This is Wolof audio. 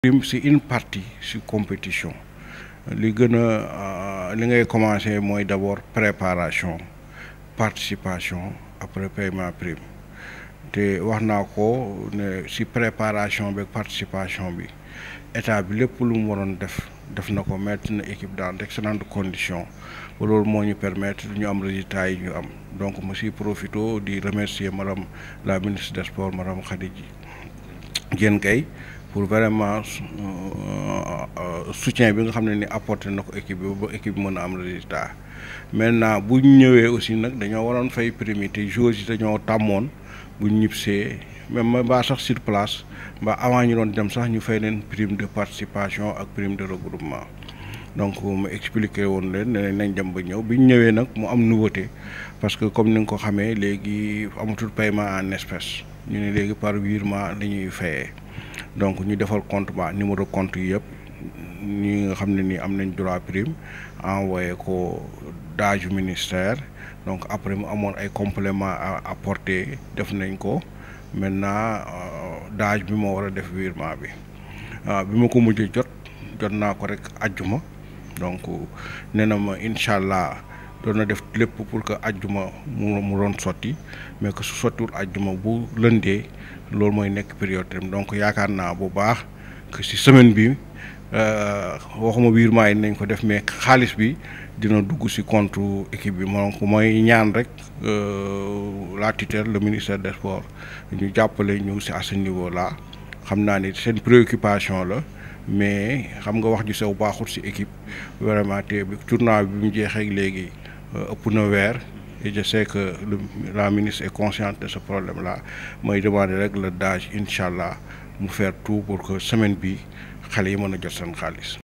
prime c'est une partie si compétition li gën a li ngay commencer mooy d'abord préparation participation après paiement prime te wax naa ko ne si préparation bi participation bi état bi lépp lu mu waroon def def na ko mettre na équipe dans d'excellentes conditions ba loolu moo ñu permettre ñu am résultats yi ñu am donc ma si profito di remercier madame la ministre des sports madame Khady Diène Gaye pour vraiment soutien bi nga xam ne ni apporté na ko équipe bi ba équipe bi mën a am résultat maintenant bu ñu ñëwee aussi nag dañoo waroon fay prime te joueurs yi dañoo tàmmoon bu ñu ñibbisee même mbaa sax sur place mbaa avant ñu doon dem sax ñu fay leen prime de participation ak prime de regroupement donc mu expliqué woon leen ne nañ dem ba ñëw bi ñu ñëwee nag mu am nouveauté parce que comme ni nga ko xamee léegi amatul paiement en espèces ñu ne léegi par virement la ñuy fayee donc ñu defal compte ba numéro compte yi yëpp ñi nga xam ne nii am nañ droit prime envoyé ko daaju ministère donc après mu amoon ay compléments à apporter def nañ ko maintenant daaj bi moo war a def virement bi waaw bi ma ko mujjee jot jot naa ko rek ajjuma donc nee na ma incha allah doon na def lépp pour que ajjuma mu mu doon sotti mais que su sottiwul ajjuma bu lëndee loolu mooy nekk priorité donc yaakaar naa bu baax que ci semaine bi waxuma virement yi nañ ko def mais xaalis bi dina dugg ci compte équipe bi donc mooy ñaan rek la tutelle le ministère des sports ñu jàppale ñu ci à ce niveau là xam naa ni seen préoccupation la mais xam nga wax ju sew baaxul ci équipe vraiment te tournoi bi mu jeexee léegi ëpp na weer et je sais que le la ministre est consciente de ce problème là mooy demander rek le DAGE incha allah mu faire tout pour que semaine bi xale yi mën a jot seen xaalis.